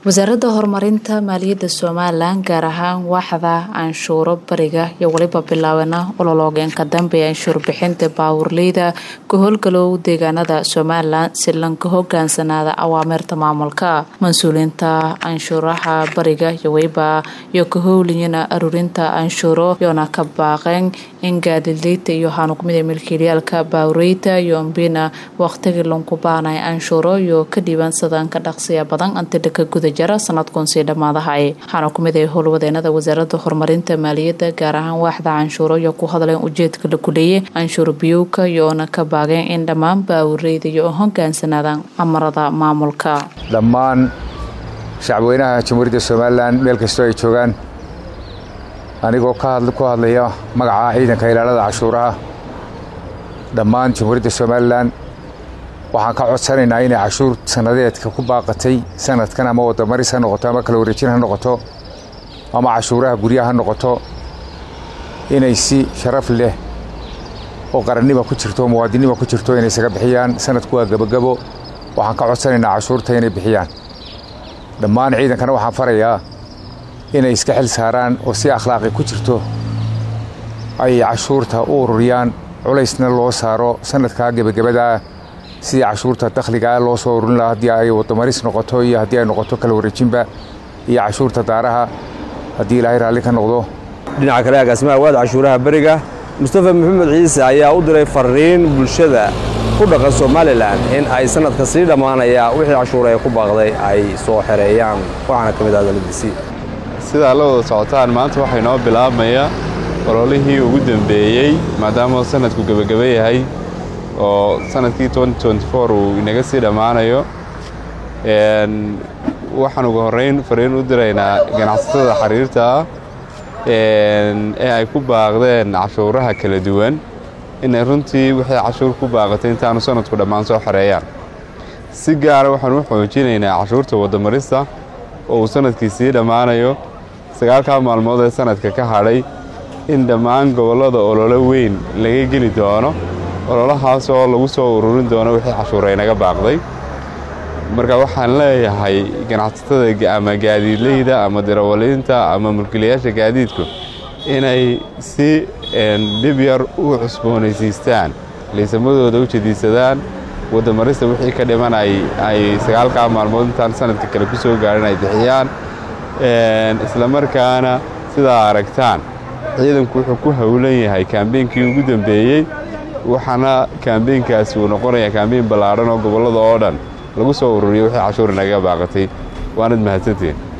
wasaaradda horumarinta maaliyadda somalilan gaar ahaan waaxda canshuuro bariga iyo weliba bilaabana olologeenka dambe ee anshuur bixinta baawurleyda ka howlgalow deegaanada somalilan si lanka hogaansanaada awaamirta maamulka mas-uuliyiinta canshuuraha bariga iyo weliba iyo ka howliyana aruurinta canshuuro yoona ka baaqeen in gaadidleyta iyo hanuqmida milkiilayaalka baawureyda iyo ambina waqtigii lanku baanay canshuuro iyo ka dhiibansadaan ka dhaqsiya badan antidhaka guda jara sanadkun sii dhammaadahay waxaana ku mid ay howlwadeenada wasaaradda horumarinta maaliyadda gaar ahaan waaxda canshuuro iyo ku hadleen ujeedka la guleeyay canshuur biyowka iyoona ka baageen in dhammaan baawureyda iyo hogaansanaadaan amarada maamulka dhammaan shacabweynaha jamhuuriyadda somalilan meel kastoo ay joogaan anigoo ku hadlaya magaca ciidanka ilaalada canshuuraha dhammaan jamhuuriyadda somalilan waxaan ka codsanaynaa inay cashuur sannadeedka ku baaqatay sanadkan ama wadamaris ha noqoto ama kala wareejin ha noqoto ama cashuuraha guryaha ha noqoto inay si sharaf leh oo qarannima ku jirto oo muwaadinima ku jirto inay isaga bixiyaan sanadku waa gebagabo waxaan ka codsanaynaa cashuurta inay bixiyaan dhammaan ciidankana waxaan farayaa inay iska xil saaraan oo si akhlaaqi ku jirto ay cashuurta u ururiyaan culaysna loo saaro sanadkaa gebagabadaa sidii cashuurta dakhligaa loo soo ururin lahaa haddii ay wadamaris noqoto iyo haddii ay noqoto kala wareejinba iyo cashuurta daaraha haddii ilaahay raalli ka noqdo dhinaca kale agaasimaha waad cashuuraha beriga mustafa maxamed ciise ayaa u diray fariin bulshada ku dhaqan somalilan in ay sanadka sii dhammaanaya wixii cashuura ee ku baaqday ay soo xereeyaan waxaana ka mid ah daladiisii sidaa la wada socotaan maanta waxay noo bilaabmaya ololihii ugu dambeeyey maadaama sanadku gebagaba yahay oo sanadkii uu inaga sii dhammaanayo waxaan ugu horrayn fariin u diraynaa ganacsatada xiriirta ah ee ay ku baaqdeen cashuuraha kala duwan inay runtii wixii cashuur ku baaqatay intaanu sanadku dhammaan soo xoreeyaan si gaara waxaan u xoojinaynaa cashuurta waddamarista oo uu sanadkii sii dhammaanayo sagaalkaa maalmood ee sanadka ka hadhay in dhammaan gobollada ololo weyn laga geli doono ololahaas oo lagu soo ururin doono wixii cashuura inaga baaqday marka waxaan leeyahay ganacsatada ama gaadiidleyda ama dirawaliinta ama mulkiilayaasha gaadiidku inay si dhib yar u cusboonaysiistaan liisamadooda u jadiisadaan waddamarista wixii ka dhiman ay sagaalkaa maalmood intaan sanadka kale ku soo gaadhin ay bixiyaan islamarkaana sidaa aragtaan ciidanku wuxuu ku howlan yahay kaambeynkii ugu dambeeyey waxaana kaambeynkaasi uu noqonayaa kaambeyn ballaadhan oo gobollada oo dhan lagu soo ururiyo wixii cashuur inaga baaqatay waanad mahadsantiin